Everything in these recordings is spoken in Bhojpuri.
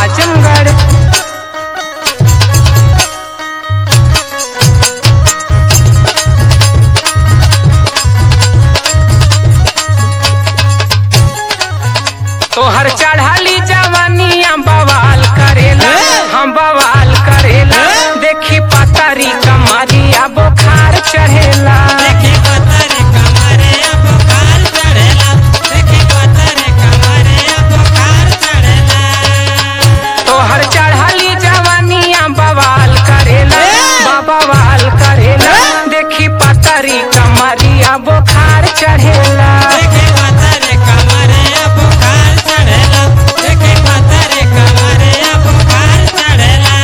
आजमगढ़ तोहर चढ़ाली जवानिया बवाल करेला हम बवाल करेला देखी पतरी कमरिया बुखार चढ़ेला देखी पतरे कमरे बुखार चढ़ेला देखी पतरे कमरे बुखार चढ़ेला तोहर चढ़ाली जवानिया बवाल करेला बवाल करेला देखी पतरी कमरिया बुखार चढ़ेला देखी पतरे कमरे बुखार चढ़ेला देखी पतरे कमरे बुखार चढ़ेला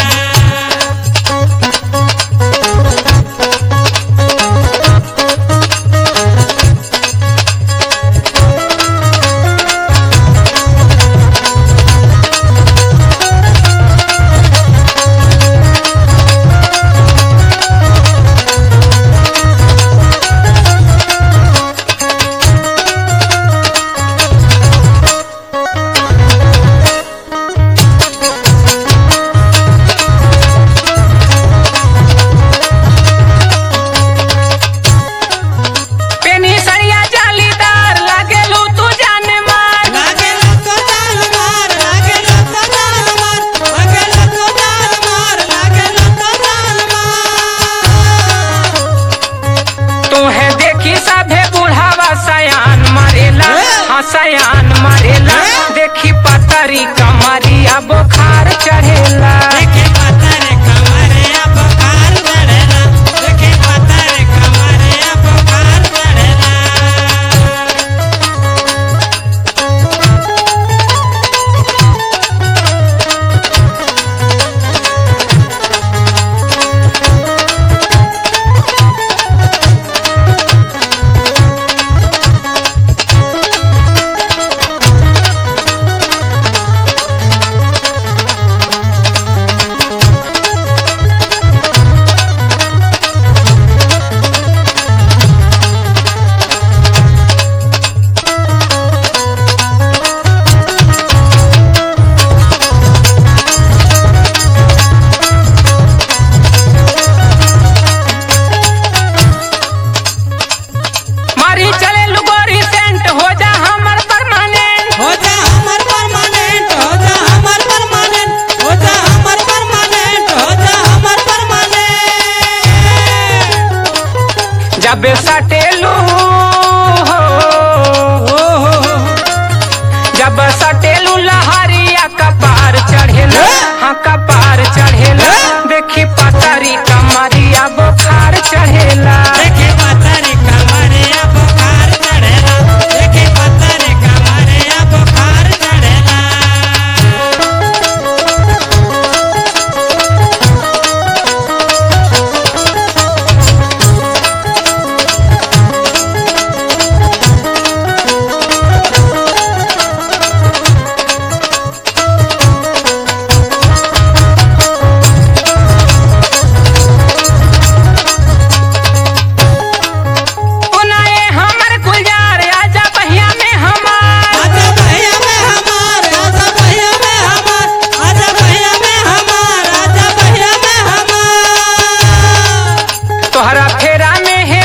पेनी सरिया जालीदार लागेलू तू जान मार लागेला तो जान मार लागेला तो जान मार लागेला तो जान मार लागेला तो जान मार तोहे देखी सभे बुढ़ावा सयान मरेला हाँ सयान मरेला देखी पतरी कमरिया बुखार चढ़ेला देखी पतरे कमरे बुखार चढ़ेला देखी पतरे कमरे बुखार चढ़ेला मारी चले लुगोरी सेंट हो जा हमर परमानेंट हो जा हमर परमानेंट हो जा हमर परमानेंट हो जा हमर परमानेंट हो जा हमर परमानेंट जब सटेलू हो ओ हो हो जब सटेलू लहरिया कपार चढ़ेला हाँ कपार चढ़ेला देखी पतरी कमरिया बुखार चढ़ेला देखी पतरे कमरे बुखार चढ़ेला देखी पतरे कमरे बुखार चढ़ेला पुनाए हमर गुलजार आजा बहिया में हमार आजा भैया में हमार आजा भैया में हमार आजा भैया में हमार आजा भैया में हमार तोहरा फेरा में है